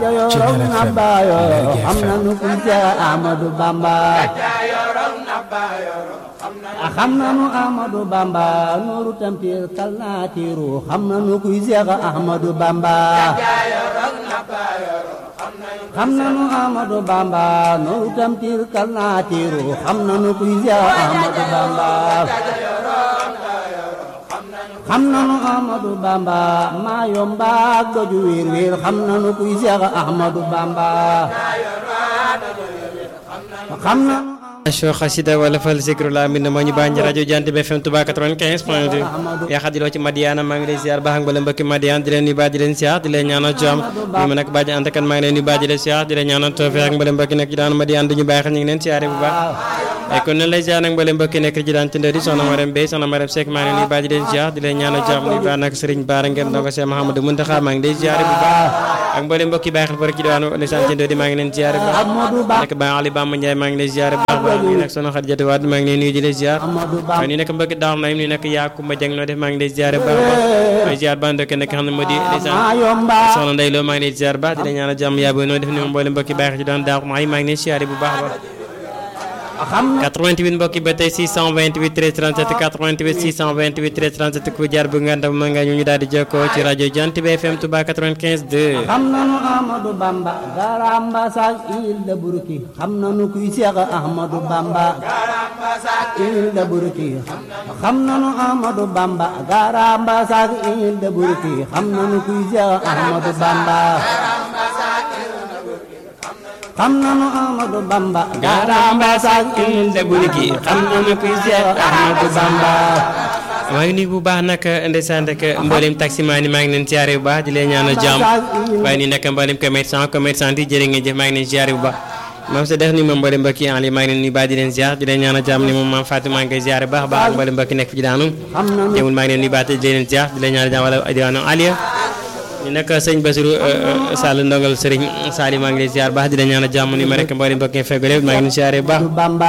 yoroon na baayoro xam nanu kuy Seex Ahmadu Bamba xam nanu Ahmadu Bamba nooru tampir kal naa tiiru xam nanu kuy Seex Ahmadu Bamba xam nanu Ahmadu Bamba nooru tampir kal naa tiiru xam nanu kuy Seex Ahmadu Bamba xam nanu Ahmadu Bamba maa yomba doju wiir wiir xam nanu kuy Seex Ahmadu Bamba xam nanu show xasida wala fal zikrullah min moo ñu bànj rajo Jant bi FM Touba 95 point 2 yaa xadiloo ci Madiana maa ngi lay ziar baax ak mbala mbokki Madiana di leen nuyu baax di leen siyaar di leen ñaanal jàmm ñu ma nag bàjj ànd kan maa ngi leen nuyu baax di leen siyaar di leen ñaanal tawfeex ak mbala mbokki nekk ci daan Madiana duñu bàyyi xel ñu ngi leen siyaare bu baax ay kon ne lay ziar nag mbala mbokki nekk ci daan tëndëri soxna Marème Bey soxna Marème Seck maa ngi leen nuyu baax di leen siyaar di leen ñaanal jàmm nuyu baax nag Serigne Bara ngeen ndongo Cheikh Mahamadou Muntaxa maa ngi lay ziare bu baax ak mbooleem mbokki bàyyi xel fara ci diwaanu ndeysaan tëndëri maa ngi leen ziare bu baax nekk ba Ali Bamba Ndiaye maa ngi lay ziare bu baax baax ñu nekk soxna Xadijatu Wade maa ngi leen nuyu di leen ziar waaye nii nekk mbokki daaw naym nii nekk Yakumba Jeng noo def maa ngi lay ziare baax baax may ziar ba ndokk nekk xam ne moo di ndeysaan soxna Ndey Lo maa ngi lay ziar baax di la ñaanal jàmm yaa booy noo def ni moom mboolem mbokki bàyyi xel ci doon daaw maa ngi leen ziare bu baax baax 88 mbokki ba tey 628 13 37 88 628 13 37 ku jaar bu nga ndam nga ñu ñu daal di jokkoo ci rajo Jant bi FM Touba 95 2 xam nanu Ahmadu Bamba garamba sak il de Burki xam nanu kuy Seex Ahmadu Bamba il de Burki xam nanu Ahmadu Bamba garamba sak il de Burki xam nanu kuy Seex Ahmadu Bamba xam nanu Ahmadu Bamba garamba sak il de Burki xam nanu kuy Seex Ahmadu Bamba maa ngi nuyu bu baax nag ndeysaan rek mboolem taximaan yi maa ngi leen ziare bu baax di leen ñaanal jàmm waaye nii nag mboolem commerçant commerçant yi jërë ngeen jëf maa ngi leen ziare bu baax maam sa def ni moom mboolem mbokki en ligne maa ngi leen nuyu baax di leen ziar di leen ñaanal jàmm ni moom maam Fatou maa ngi koy ziare baax baax mboolem mbokki nekk fi daanu jëmul maa ngi leen nuyu baax di leen ziar di leen ñaanal jàmm wala diwaanu Aliya ñu nekk sëñ Basirou Sall ndongal Serigne Sali maa ngi leen ziar baax di leen ñaanal jàmm ni ma rek mboolem mbokki fegg lépp maa ngi leen ziare bu baax